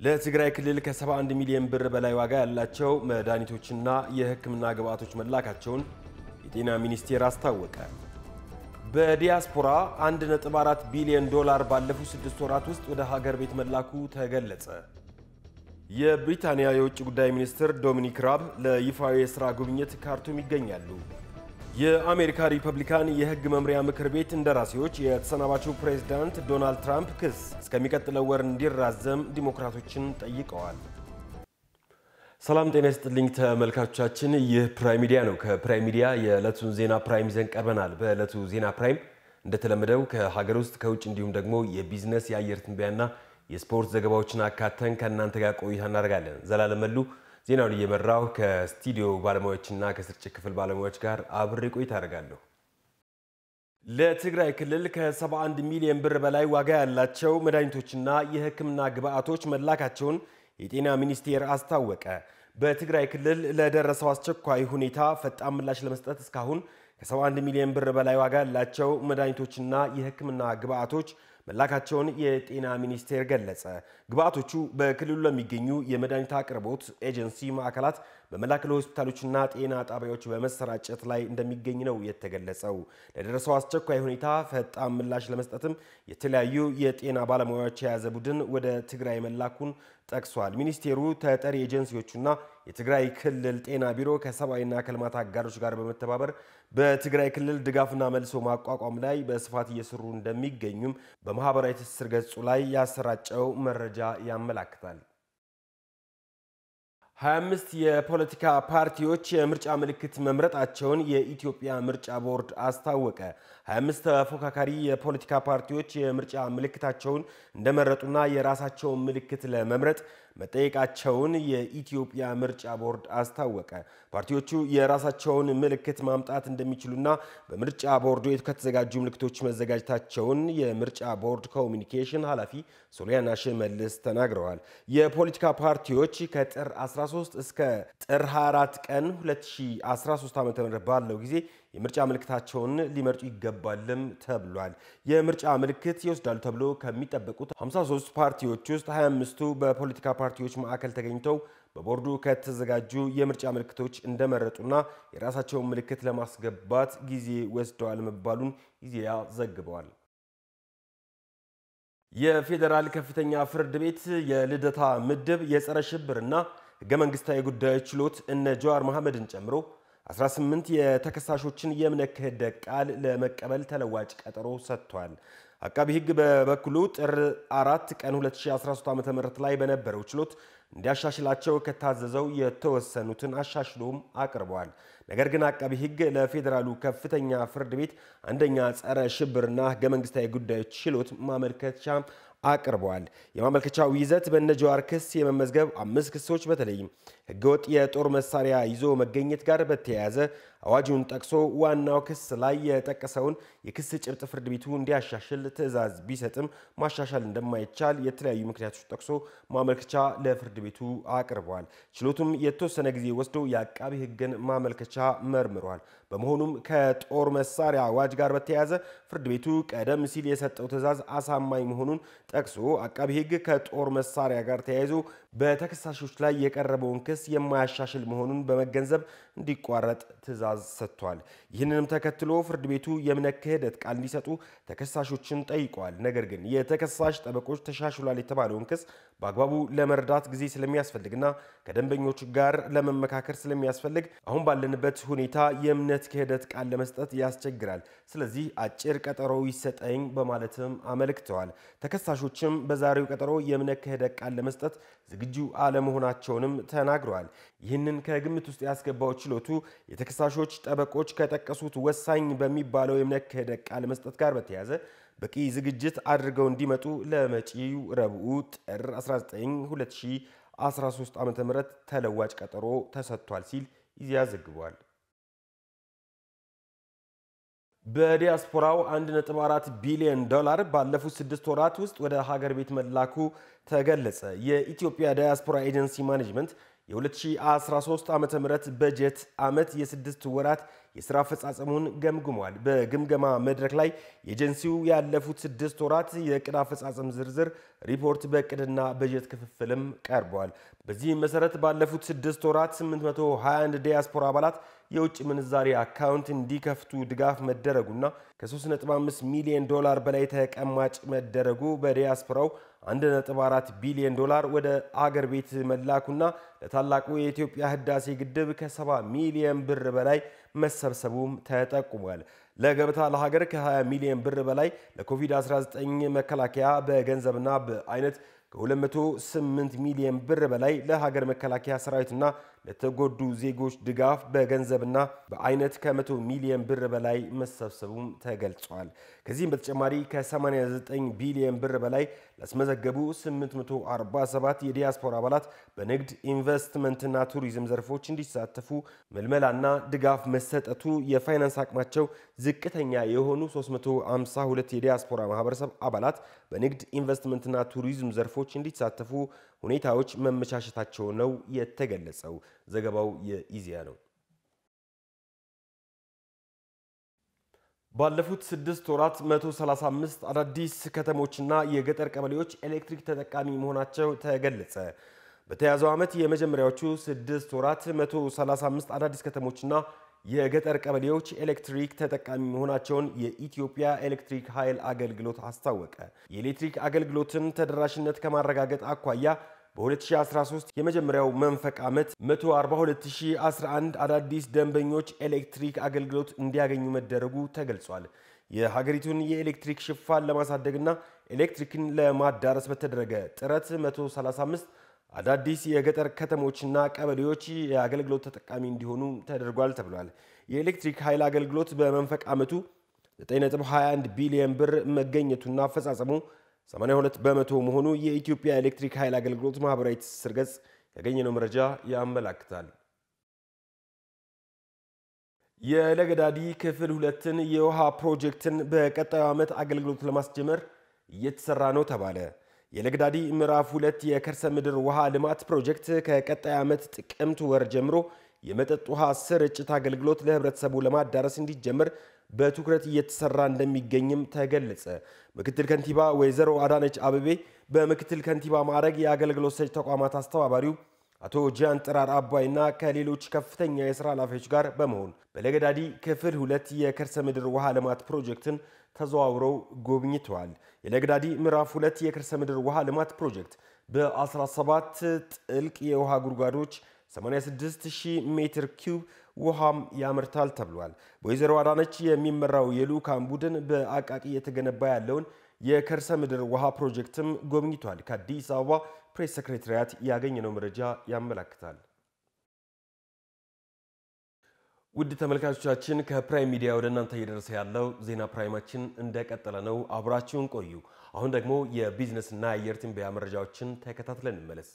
ለትግራይ ክልል ከ71 ሚሊዮን ብር በላይ ዋጋ ያላቸው መድኃኒቶችና የሕክምና ግብዓቶች መላካቸውን የጤና ሚኒስቴር አስታወቀ። በዲያስፖራ 1.4 ቢሊዮን ዶላር ባለፉት ስድስት ወራት ውስጥ ወደ ሀገር ቤት መላኩ ተገለጸ። የብሪታንያ የውጭ ጉዳይ ሚኒስትር ዶሚኒክ ራብ ለይፋዊ የሥራ ጉብኝት ካርቱም ይገኛሉ። የአሜሪካ ሪፐብሊካን የሕግ መምሪያ ምክር ቤት እንደራሴዎች የተሰናባቹ ፕሬዝዳንት ዶናልድ ትራምፕ ክስ እስከሚቀጥለው ወር እንዲራዘም ዲሞክራቶችን ጠይቀዋል። ሰላም ጤና ይስጥልኝ ተመልካቾቻችን፣ ይህ ፕራይም ሚዲያ ነው። ከፕራይም ሚዲያ የዕለቱን ዜና ፕራይም ይዘን ቀርበናል። በዕለቱ ዜና ፕራይም እንደተለመደው ከሀገር ውስጥ ከውጭ እንዲሁም ደግሞ የቢዝነስ የአየር ትንበያና የስፖርት ዘገባዎችን አካተን ከእናንተ ጋር ቆይታ እናደርጋለን። ዘላለም መሉ ዜናውን እየመራው ከስቱዲዮ ባለሙያዎችና ከስርጭት ክፍል ባለሙያዎች ጋር አብሬ ቆይታ አደርጋለሁ። ለትግራይ ክልል ከ71 ሚሊዮን ብር በላይ ዋጋ ያላቸው መድኃኒቶችና የሕክምና ግብዓቶች መላካቸውን የጤና ሚኒስቴር አስታወቀ። በትግራይ ክልል ለደረሰው አስቸኳይ ሁኔታ ፈጣን ምላሽ ለመስጠት እስካሁን ከ71 ሚሊዮን ብር በላይ ዋጋ ያላቸው መድኃኒቶችና የሕክምና ግብዓቶች መላካቸውን የጤና ሚኒስቴር ገለጸ። ግብዓቶቹ በክልሉ ለሚገኙ የመድኃኒት አቅርቦት ኤጀንሲ ማዕከላት በመላክ ለሆስፒታሎችና ጤና ጣቢያዎች በመሰራጨት ላይ እንደሚገኝ ነው የተገለጸው። ለደረሰው አስቸኳይ ሁኔታ ፈጣን ምላሽ ለመስጠትም የተለያዩ የጤና ባለሙያዎች የያዘ ቡድን ወደ ትግራይ መላኩን ጠቅሷል። ሚኒስቴሩ ተጠሪ ኤጀንሲዎቹና የትግራይ ክልል ጤና ቢሮ ከሰብአዊና ከልማት አጋሮች ጋር በመተባበር በትግራይ ክልል ድጋፍና መልሶ ማቋቋም ላይ በስፋት እየሰሩ እንደሚገኙም በማህበራዊ ትስስር ገጹ ላይ ያሰራጨው መረጃ ያመላክታል። 25 የፖለቲካ ፓርቲዎች የምርጫ ምልክት መምረጣቸውን የኢትዮጵያ ምርጫ ቦርድ አስታወቀ። 25 ተፎካካሪ የፖለቲካ ፓርቲዎች የምርጫ ምልክታቸውን እንደመረጡና የራሳቸውን ምልክት ለመምረጥ መጠየቃቸውን የኢትዮጵያ ምርጫ ቦርድ አስታወቀ። ፓርቲዎቹ የራሳቸውን ምልክት ማምጣት እንደሚችሉና በምርጫ ቦርዱ ከተዘጋጁ ምልክቶች መዘጋጀታቸውን የምርጫ ቦርድ ኮሚኒኬሽን ኃላፊ ሶሊያና ሽመልስ ተናግረዋል። የፖለቲካ ፓርቲዎች ከጥር 13 እስከ ጥር 24 ቀን 2013 ዓ.ም ባለው ጊዜ የምርጫ ምልክታቸውን ሊመርጡ ይገባልም ተብሏል። የምርጫ ምልክት ይወስዳሉ ተብሎ ከሚጠበቁት 53 ፓርቲዎች ውስጥ 25ቱ በፖለቲካ ፓርቲዎች ማዕከል ተገኝተው በቦርዱ ከተዘጋጁ የምርጫ ምልክቶች እንደመረጡና የራሳቸውን ምልክት ለማስገባት ጊዜ ወስደዋል መባሉን ኢዜአ ዘግበዋል። የፌዴራል ከፍተኛ ፍርድ ቤት የልደታ ምድብ የጸረ ሽብርና ሕገ መንግስታዊ ጉዳዮች ችሎት እነ ጀዋር መሐመድን ጨምሮ 18 የተከሳሾችን የእምነት ክህደት ቃል ለመቀበል ተለዋጭ ቀጠሮ ሰጥቷል። አቃቢ ሕግ በበኩሉ ጥር 4 ቀን 2013 ዓ.ም ላይ በነበረው ችሎት እንዲያሻሽላቸው ከታዘዘው የተወሰኑትን አሻሽሎም አቅርበዋል። ነገር ግን አቃቢ ሕግ ለፌዴራሉ ከፍተኛ ፍርድ ቤት አንደኛ ጸረ ሽብርና ሕገ መንግስታዊ ጉዳዮች ችሎት ማመልከቻ አቅርበዋል። የማመልከቻው ይዘት በነጀዋር ክስ የመመዝገብ አምስት ክሶች በተለይም ህገወጥ የጦር መሳሪያ ይዞ መገኘት ጋር በተያያዘ አዋጁን ጠቅሶ ዋናው ክስ ላይ የጠቀሰውን የክስ ጭብጥ ፍርድ ቤቱ እንዲያሻሽል ትዕዛዝ ቢሰጥም ማሻሻል እንደማይቻል የተለያዩ ምክንያቶች ጠቅሶ ማመልከቻ ለፍርድ ቤቱ አቅርበዋል። ችሎቱም የተወሰነ ጊዜ ወስዶ የአቃቢ ህግን ማመልከቻ መርምሯል። በመሆኑም ከጦር መሳሪያ አዋጅ ጋር በተያያዘ ፍርድ ቤቱ ቀደም ሲል የሰጠው ትዕዛዝ አሳማኝ መሆኑን ጠቅሶ አቃቢ ህግ ከጦር መሳሪያ ጋር ተያይዞ በተከሳሾች ላይ የቀረበውን ክስ የማያሻሽል መሆኑን በመገንዘብ እንዲቋረጥ ትዕዛዝ ሰጥቷል። ይህንንም ተከትሎ ፍርድ ቤቱ የእምነት ክህደት ቃል እንዲሰጡ ተከሳሾችን ጠይቋል። ነገር ግን የተከሳሽ ጠበቆች ተሻሽሏል የተባለውን ክስ በአግባቡ ለመረዳት ጊዜ ስለሚያስፈልግና ከደንበኞች ጋር ለመመካከር ስለሚያስፈልግ አሁን ባለንበት ሁኔታ የእምነት ክህደት ቃል ለመስጠት ያስቸግራል። ስለዚህ አጭር ቀጠሮ ይሰጠኝ በማለትም አመልክተዋል። ተከሳሾችም በዛሬው ቀጠሮ የእምነት ክህደት ቃል ለመስጠት ዝግጁ አለመሆናቸውንም ተናግረዋል። ይህንን ከግምት ውስጥ ያስገባው ችሎቱ የተከሳሾች ጠበቆች ከጠቀሱት ወሳኝ በሚባለው የእምነት ክህደት ቃል መስጠት ጋር በተያያዘ በቂ ዝግጅት አድርገው እንዲመጡ ለመጪው ረቡዕ ጥር 19 2013 ዓ ም ተለዋጭ ቀጠሮ ተሰጥቷል ሲል ኢዜአ ዘግቧል። በዲያስፖራው 1.4 ቢሊዮን ዶላር ባለፉት ስድስት ወራት ውስጥ ወደ ሀገር ቤት መላኩ ተገለጸ። የኢትዮጵያ ዲያስፖራ ኤጀንሲ ማኔጅመንት የ2013 ዓ ም በጀት ዓመት የስድስት ወራት የሥራ አፈጻጸሙን ገምግሟል። በግምገማ መድረክ ላይ ኤጀንሲው ያለፉት ስድስት ወራት የዕቅድ አፈጻጸም ዝርዝር ሪፖርት በዕቅድና በጀት ክፍፍልም ቀርቧል። በዚህም መሰረት ባለፉት ስድስት ወራት 821 ዲያስፖራ አባላት የውጭ ምንዛሪ አካውንት እንዲከፍቱ ድጋፍ መደረጉና ከ3.5 ሚሊዮን ዶላር በላይ ተቀማጭ መደረጉ በዲያስፖራው 1.4 ቢሊዮን ዶላር ወደ አገር ቤት መላኩና ለታላቁ የኢትዮጵያ ህዳሴ ግድብ ከ70 ሚሊዮን ብር በላይ መሰብሰቡም ተጠቁሟል። ለገበታ ለሀገር ከ20 ሚሊዮን ብር በላይ ለኮቪድ-19 መከላከያ በገንዘብና በአይነት ከ208 ሚሊዮን ብር በላይ ለሀገር መከላከያ ሰራዊትና ለተጎዱ ዜጎች ድጋፍ በገንዘብና በአይነት ከ100 ሚሊዮን ብር በላይ መሰብሰቡም ተገልጿል። ከዚህም በተጨማሪ ከ89 ቢሊዮን ብር በላይ ላስመዘገቡ 847 የዲያስፖራ አባላት በንግድ ኢንቨስትመንትና ቱሪዝም ዘርፎች እንዲሳተፉ መልመላና ድጋፍ መሰጠቱ የፋይናንስ አቅማቸው ዝቅተኛ የሆኑ 352 የዲያስፖራ ማህበረሰብ አባላት በንግድ ኢንቨስትመንትና ቱሪዝም ዘርፎች እንዲሳተፉ ሁኔታዎች መመቻቸታቸው ነው የተገለጸው። ዘገባው የኢዜአ ነው። ባለፉት ስድስት ወራት 135 አዳዲስ ከተሞችና የገጠር ቀበሌዎች ኤሌክትሪክ ተጠቃሚ መሆናቸው ተገለጸ። በተያዘው ዓመት የመጀመሪያዎቹ ስድስት ወራት 135 አዳዲስ ከተሞችና የገጠር ቀበሌዎች ኤሌክትሪክ ተጠቃሚ መሆናቸውን የኢትዮጵያ ኤሌክትሪክ ኃይል አገልግሎት አስታወቀ። የኤሌክትሪክ አገልግሎትን ተደራሽነት ከማረጋገጥ አኳያ በ2013 የመጀመሪያው መንፈቅ ዓመት 142011 አዳዲስ ደንበኞች ኤሌክትሪክ አገልግሎት እንዲያገኙ መደረጉ ተገልጿል። የሀገሪቱን የኤሌክትሪክ ሽፋን ለማሳደግና ኤሌክትሪክን ለማዳረስ በተደረገ ጥረት 135 አዳዲስ የገጠር ከተሞችና ቀበሌዎች የአገልግሎት ተጠቃሚ እንዲሆኑ ተደርጓል ተብሏል። የኤሌክትሪክ ኃይል አገልግሎት በመንፈቅ ዓመቱ 9.21 ቢሊዮን ብር መገኘቱና አፈጻጸሙ 82 በመቶ መሆኑ የኢትዮጵያ ኤሌክትሪክ ኃይል አገልግሎት ማህበራዊ ትስስር ገጽ ያገኘነው መረጃ ያመላክታል። የለገዳዲ ክፍል ሁለትን የውሃ ፕሮጀክትን በቀጣዩ ዓመት አገልግሎት ለማስጀመር እየተሰራ ነው ተባለ። የለገዳዲ ምዕራፍ ሁለት የከርሰ ምድር ውሃ ልማት ፕሮጀክት ከቀጣይ ዓመት ጥቅምት ወር ጀምሮ የመጠጥ ውሃ ስርጭት አገልግሎት ለህብረተሰቡ ለማዳረስ እንዲጀምር በትኩረት እየተሰራ እንደሚገኝም ተገለጸ። ምክትል ከንቲባ ወይዘሮ አዳነች አበቤ በምክትል ከንቲባ ማዕረግ የአገልግሎት ሰጪ ተቋማት አስተባባሪው አቶ ጂያን ጥራር አባይና ከሌሎች ከፍተኛ የስራ ኃላፊዎች ጋር በመሆን በለገዳዲ ክፍል ሁለት የከርሰ ምድር ውሃ ልማት ፕሮጀክትን ተዘዋውረው ጎብኝተዋል። የለገዳዲ ምዕራፍ ሁለት የከርሰ ምድር ውሃ ልማት ፕሮጀክት በ17 ጥልቅ የውሃ ጉድጓዶች 86000 ሜትር ኪዩብ ውሃም ያመርታል ተብሏል። በወይዘሮ አዳነች የሚመራው የልዑካን ቡድን በአቃቂ የተገነባ ያለውን የከርሰ ምድር ውሃ ፕሮጀክትም ጎብኝቷል። ከአዲስ አበባ ፕሬስ ሰክሬታሪያት ያገኘነው መረጃ ያመላክታል። ውድ ተመልካቾቻችን ከፕራይም ሚዲያ ወደ እናንተ እየደረሰ ያለው ዜና ፕራይማችን እንደቀጠለ ነው። አብራችሁን ቆዩ። አሁን ደግሞ የቢዝነስና የአየር ትንበያ መረጃዎችን ተከታትለን እንመለስ።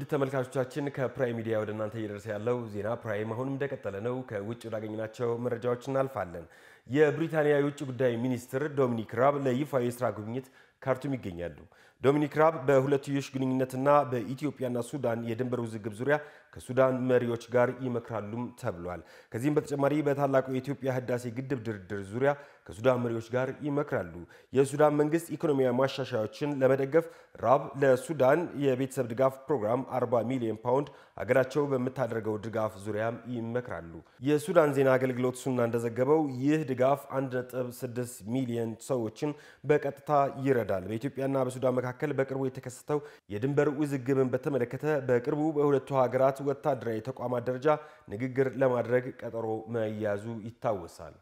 ተመልካቾቻችን ከፕራይም ሚዲያ ወደ እናንተ እየደረሰ ያለው ዜና ፕራይም አሁንም እንደቀጠለ ነው። ከውጭ ወዳገኘናቸው መረጃዎች እናልፋለን። የብሪታንያ የውጭ ጉዳይ ሚኒስትር ዶሚኒክ ራብ ለይፋዊ የስራ ጉብኝት ካርቱም ይገኛሉ። ዶሚኒክ ራብ በሁለትዮሽ ግንኙነትና በኢትዮጵያና ሱዳን የድንበር ውዝግብ ዙሪያ ከሱዳን መሪዎች ጋር ይመክራሉም ተብሏል። ከዚህም በተጨማሪ በታላቁ የኢትዮጵያ ህዳሴ ግድብ ድርድር ዙሪያ ከሱዳን መሪዎች ጋር ይመክራሉ። የሱዳን መንግስት ኢኮኖሚያዊ ማሻሻያዎችን ለመደገፍ ራብ ለሱዳን የቤተሰብ ድጋፍ ፕሮግራም 40 ሚሊዮን ፓውንድ ሀገራቸው በምታደርገው ድጋፍ ዙሪያም ይመክራሉ። የሱዳን ዜና አገልግሎት ሱና እንደዘገበው ይህ ድጋፍ 1.6 ሚሊዮን ሰዎችን በቀጥታ ይረዳል። በኢትዮጵያና በሱዳን መካከል በቅርቡ የተከሰተው የድንበር ውዝግብን በተመለከተ በቅርቡ በሁለቱ ሀገራት ወታደራዊ ተቋማት ደረጃ ንግግር ለማድረግ ቀጠሮ መያዙ ይታወሳል።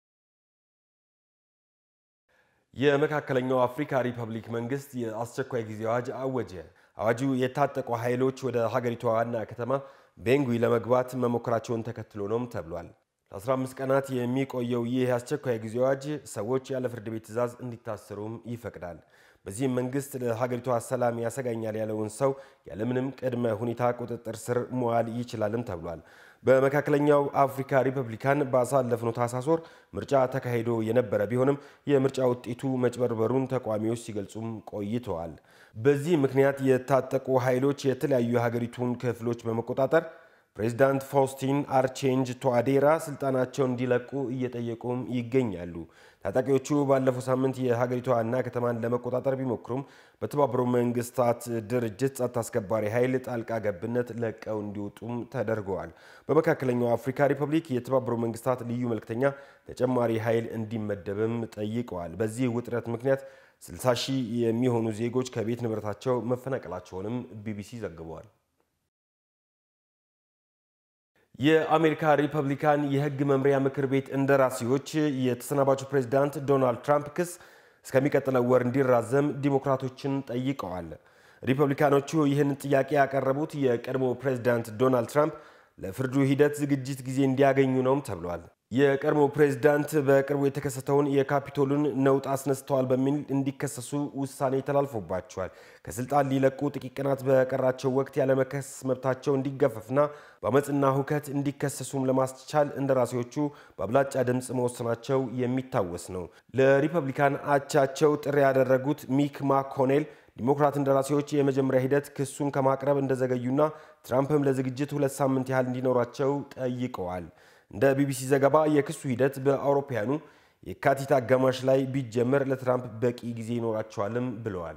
የመካከለኛው አፍሪካ ሪፐብሊክ መንግስት የአስቸኳይ ጊዜ አዋጅ አወጀ። አዋጁ የታጠቁ ኃይሎች ወደ ሀገሪቷ ዋና ከተማ ቤንጉይ ለመግባት መሞከራቸውን ተከትሎ ነውም ተብሏል። ለ15 ቀናት የሚቆየው ይህ የአስቸኳይ ጊዜ አዋጅ ሰዎች ያለ ፍርድ ቤት ትዕዛዝ እንዲታሰሩም ይፈቅዳል። በዚህም መንግስት ለሀገሪቷ ሰላም ያሰጋኛል ያለውን ሰው ያለምንም ቅድመ ሁኔታ ቁጥጥር ስር መዋል ይችላልም ተብሏል። በመካከለኛው አፍሪካ ሪፐብሊካን ባሳለፍነው ታህሳስ ወር ምርጫ ተካሂዶ የነበረ ቢሆንም የምርጫ ውጤቱ መጭበርበሩን ተቃዋሚዎች ሲገልጹም ቆይተዋል። በዚህ ምክንያት የታጠቁ ኃይሎች የተለያዩ የሀገሪቱን ክፍሎች በመቆጣጠር ፕሬዚዳንት ፋውስቲን አርቼንጅ ቶአዴራ ስልጣናቸውን እንዲለቁ እየጠየቁም ይገኛሉ። ታጣቂዎቹ ባለፈው ሳምንት የሀገሪቷ ዋና ከተማን ለመቆጣጠር ቢሞክሩም በተባበሩ መንግስታት ድርጅት ጸጥታ አስከባሪ ኃይል ጣልቃ ገብነት ለቀው እንዲወጡም ተደርገዋል። በመካከለኛው አፍሪካ ሪፐብሊክ የተባበሩ መንግስታት ልዩ መልክተኛ ተጨማሪ ኃይል እንዲመደብም ጠይቀዋል። በዚህ ውጥረት ምክንያት 60 ሺህ የሚሆኑ ዜጎች ከቤት ንብረታቸው መፈናቀላቸውንም ቢቢሲ ዘግበዋል። የአሜሪካ ሪፐብሊካን የህግ መምሪያ ምክር ቤት እንደራሴዎች የተሰናባቹ ፕሬዚዳንት ዶናልድ ትራምፕ ክስ እስከሚቀጥለው ወር እንዲራዘም ዲሞክራቶችን ጠይቀዋል። ሪፐብሊካኖቹ ይህን ጥያቄ ያቀረቡት የቀድሞ ፕሬዚዳንት ዶናልድ ትራምፕ ለፍርዱ ሂደት ዝግጅት ጊዜ እንዲያገኙ ነውም ተብሏል። የቀድሞ ፕሬዝዳንት በቅርቡ የተከሰተውን የካፒቶሉን ነውጥ አስነስተዋል በሚል እንዲከሰሱ ውሳኔ ተላልፎባቸዋል። ከስልጣን ሊለቁ ጥቂት ቀናት በቀራቸው ወቅት ያለመከሰስ መብታቸው እንዲገፈፍና በአመፅና ሁከት እንዲከሰሱም ለማስቻል እንደራሴዎቹ በአብላጫ ድምፅ መወሰናቸው የሚታወስ ነው። ለሪፐብሊካን አቻቸው ጥሪ ያደረጉት ሚክ ማኮኔል ዲሞክራት እንደራሴዎች የመጀመሪያ ሂደት ክሱን ከማቅረብ እንደዘገዩና ትራምፕም ለዝግጅት ሁለት ሳምንት ያህል እንዲኖራቸው ጠይቀዋል። እንደ ቢቢሲ ዘገባ የክሱ ሂደት በአውሮፓውያኑ የካቲት አጋማሽ ላይ ቢጀመር ለትራምፕ በቂ ጊዜ ይኖራቸዋልም ብለዋል።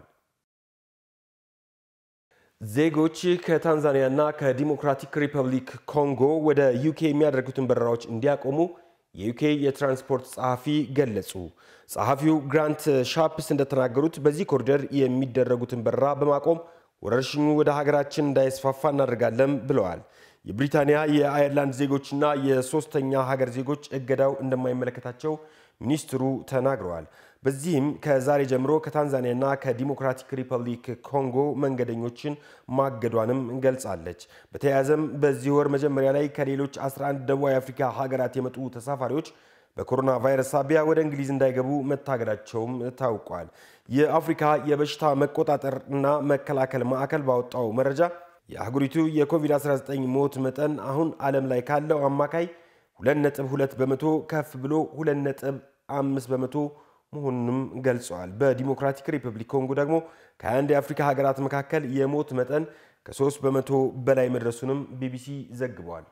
ዜጎች ከታንዛኒያና ከዲሞክራቲክ ሪፐብሊክ ኮንጎ ወደ ዩኬ የሚያደርጉትን በረራዎች እንዲያቆሙ የዩኬ የትራንስፖርት ጸሐፊ ገለጹ። ጸሐፊው ግራንት ሻፕስ እንደተናገሩት በዚህ ኮሪደር የሚደረጉትን በረራ በማቆም ወረርሽኙ ወደ ሀገራችን እንዳይስፋፋ እናደርጋለን ብለዋል። የብሪታንያ የአየርላንድ ዜጎችና የሶስተኛ ሀገር ዜጎች እገዳው እንደማይመለከታቸው ሚኒስትሩ ተናግረዋል። በዚህም ከዛሬ ጀምሮ ከታንዛኒያና ከዲሞክራቲክ ሪፐብሊክ ኮንጎ መንገደኞችን ማገዷንም ገልጻለች። በተያያዘም በዚህ ወር መጀመሪያ ላይ ከሌሎች 11 ደቡባዊ አፍሪካ ሀገራት የመጡ ተሳፋሪዎች በኮሮና ቫይረስ ሳቢያ ወደ እንግሊዝ እንዳይገቡ መታገዳቸውም ታውቋል። የአፍሪካ የበሽታ መቆጣጠር እና መከላከል ማዕከል ባወጣው መረጃ የአህጉሪቱ የኮቪድ-19 ሞት መጠን አሁን ዓለም ላይ ካለው አማካይ 2.2 በመቶ ከፍ ብሎ 2.5 በመቶ መሆኑንም ገልጸዋል። በዲሞክራቲክ ሪፐብሊክ ኮንጎ ደግሞ ከ21 የአፍሪካ ሀገራት መካከል የሞት መጠን ከ3 በመቶ በላይ መድረሱንም ቢቢሲ ዘግቧል።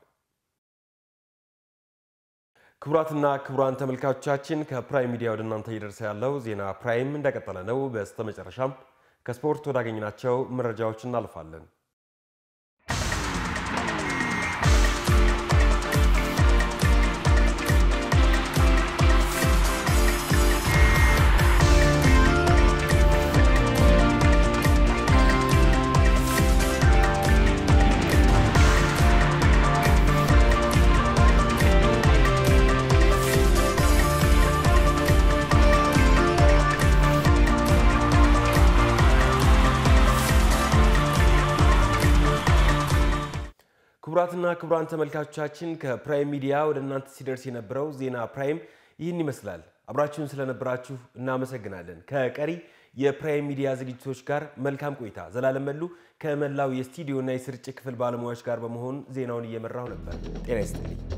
ክቡራትና ክቡራን ተመልካቾቻችን ከፕራይም ሚዲያ ወደ እናንተ እየደረሰ ያለው ዜና ፕራይም እንደቀጠለ ነው። በስተመጨረሻም ከስፖርት ወዳገኝናቸው መረጃዎች እናልፋለን። ክቡራትና ክቡራን ተመልካቾቻችን ከፕራይም ሚዲያ ወደ እናንተ ሲደርስ የነበረው ዜና ፕራይም ይህን ይመስላል። አብራችሁን ስለነበራችሁ እናመሰግናለን። ከቀሪ የፕራይም ሚዲያ ዝግጅቶች ጋር መልካም ቆይታ። ዘላለም መሉ ከመላው የስቱዲዮና የስርጭት ክፍል ባለሙያዎች ጋር በመሆን ዜናውን እየመራሁ ነበር። ጤና ይስጥልኝ።